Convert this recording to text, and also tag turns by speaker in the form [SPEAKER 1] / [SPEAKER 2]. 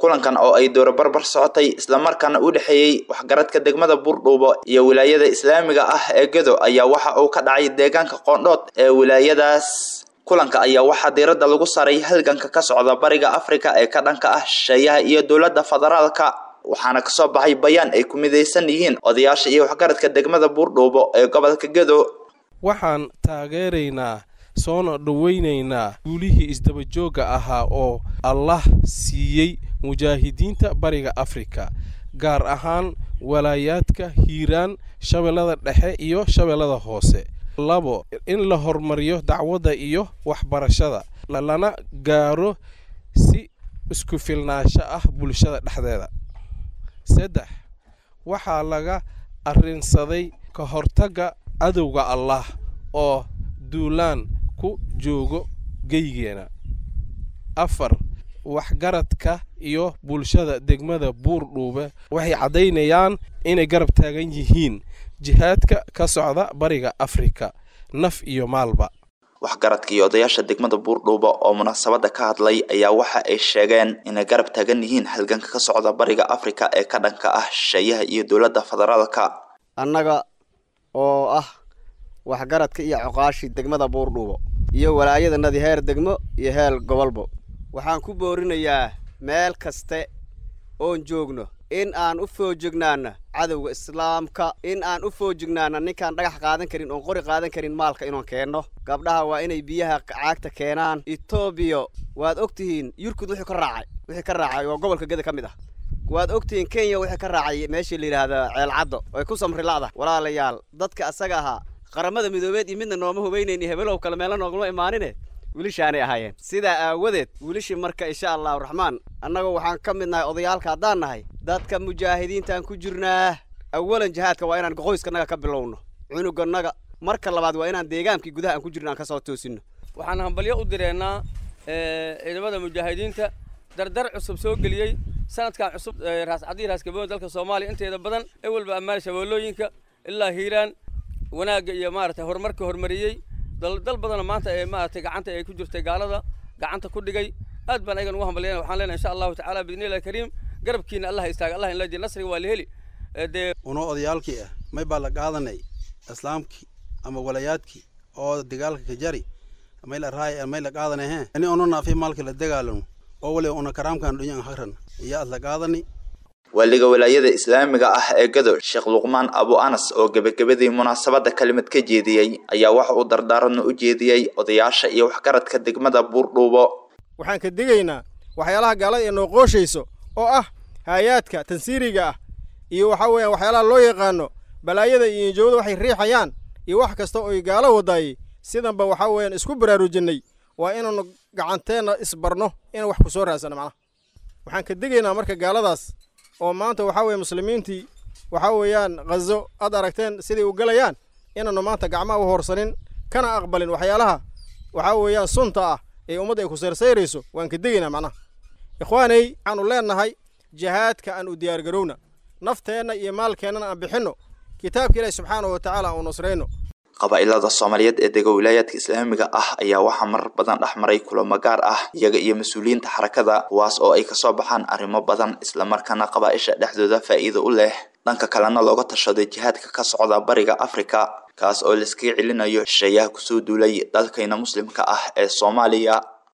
[SPEAKER 1] kulankan oo ay dooro barbar socotay islamarkaana u dhexeeyey waxgaradka degmada buurdhuubo iyo wilaayada islaamiga ah ee gedo ayaa waxa uu ka dhacay deegaanka qoondhood ee wilaayadaas kulanka ayaa waxaa diiradda lagu saray halganka ka socda bariga afrika ee ka dhanka ah shisheeyaha iyo dowladda federaalka waxaana kasoo baxay bayaan ay ku midaysan yihiin odayaasha iyo waxgaradka degmada buurdhuubo ee gobolka gedo
[SPEAKER 2] waxaan taageeraynaa soona dhoweynaynaa guulihii isdabajoogga ahaa oo allah siiyey mujaahidiinta bariga afrika gaar ahaan walaayaadka hiiraan shabeellada dhexe iyo shabeellada hoose labo in la horumariyo dacwadda iyo waxbarashada lana gaaro si isku filnaansho ah bulshada dhexdeeda saddex waxaa laga arrinsaday ka hortagga cadowga allah oo duulaan ku joogo geygeena afar waxgaradka iyo bulshada degmada buurdhuube waxay caddaynayaan inay garab taagan yihiin jihaadka ka socda bariga afrika naf iyo maalba
[SPEAKER 1] waxgaradka iyo odayaasha degmada buurdhuuba oo munaasabadda ka hadlay ayaa waxa ay sheegeen inay garab taagan yihiin halganka ka socda bariga afrika ee ka dhanka ah shisheeyaha iyo dowladda federaalka
[SPEAKER 3] annaga oo ah waxgaradka iyo coqaashii degmada buurdhuubo iyo walaayadanadii heer degmo iyo heer gobolbo waxaan ku boorinayaa meel kaste oon joogno in aan u foojignaana cadowga islaamka in aan u foojignaana ninkaan dhagax qaadan karin oon qori qaadan karin maalka inoon keenno gabdhaha waa inay biyaha caagta keenaan etoobiya waad og tihiin yurkud wuxuu ka raacay wixii ka raacay waa gobolka geda ka mid ah waad og tihiin kenya wixii ka raacay meeshii la yidhaahda ceelcaddo oy ku samri la'da walaalayaal dadka asaga ahaa qaramada midoobeed iyo midna nooma hubaynayn iyo hebelow kale meelo noogama imaanine wilishaanay ahaayeen sidaa aawadeed wilishii marka insha allahu raxmaan annagu waxaan ka mid nahay odayaalka haddaan nahay dadka mujaahidiintaan ku jirnaa awalan jihaadka waa inaan qoyskanaga ka bilowno cunuganaga marka labaad waa inaan deegaankii gudaha aan ku jirno aan ka soo toosinno
[SPEAKER 4] waxaan hambalyo u direennaa ciidamada mujaahidiinta dardar cusub soo geliyey sanadkan cusub raascadii raaskaboon dalka soomaaliya inteeda badan ewelba ammaan shabeellooyinka ilaa hiiraan wanaagga iyo maaragtay horumarka horumariyey dal badanoo maanta ee maaragtay gacanta ay ku jirtay gaalada gacanta ku dhigay aad baan ayagan ugu hambalyana waxaan leenahay insha allahu tacaala biidnillahi kariim garabkiina allah istaaga allah inla jir nasriga waa la heli dee
[SPEAKER 5] unoo odayaalkii ah may baa la qaadanay islaamkii ama walayaadkii oo dagaalka ka jari may la raay may la qaadanay he ani ono naafi maalka la dagaalano oo waliba una karaamkan dhunyan hakran iyo aad la qaadani
[SPEAKER 1] waaliga walaayada islaamiga ah ee gado sheekh luqmaan abu anas oo gebagabadii munaasabadda kalimad ka jeediyey ayaa waxa uu dardaaranno u jeediyey odayaasha iyo waxgaradka degmada buurdhuubo
[SPEAKER 6] waxaan ka digaynaa waxyaalaha gaalada ee noo qooshayso oo ah haayaadka tansiiriga ah iyo waxaa weeyaan waxyaalaha loo yaqaano balaayada iyo injoowada waxay riixayaan iyo wax kasta oy gaalo wadaayey sidanba waxaa weeyaan isku baraarujinnay waa inaannu gacanteenna isbarno inaan wax ku soo raadsano macnaha waxaan ka digaynaa marka gaaladaas oo maanta waxaa weeye muslimiintii waxaa weeyaan khazo aad aragteen siday u galayaan inaannu maanta gacmaha u hoorsanin kana aqbalin waxyaalaha waxaa weeyaan sunta ah ee ummadda ay ku sayrsayrayso waan ka degaynaa macnaha ikhwaanay waxaannu leennahay jihaadka aan u diyaargarowna nafteenna iyo maalkeennana aan bixinno kitaabka ilaahi subxaanahu wa tacaala aan u nusrayno
[SPEAKER 1] qabaa'ilada soomaaliyeed ee dega wilaayaadka islaamiga ah ayaa waxaa marar badan dhex maray kulamo gaar ah iyaga iyo mas-uuliyiinta xarakada kuwaas oo ay kasoo baxaan arrimo badan islamarkaana qabaaisha dhexdooda faa'iido u leh dhanka kalena looga tashaday jihaadka ka socda bariga afrika kaas oo laiskaga celinayo shisheeyaha kusoo duulay dalkayna muslimka ah ee soomaaliya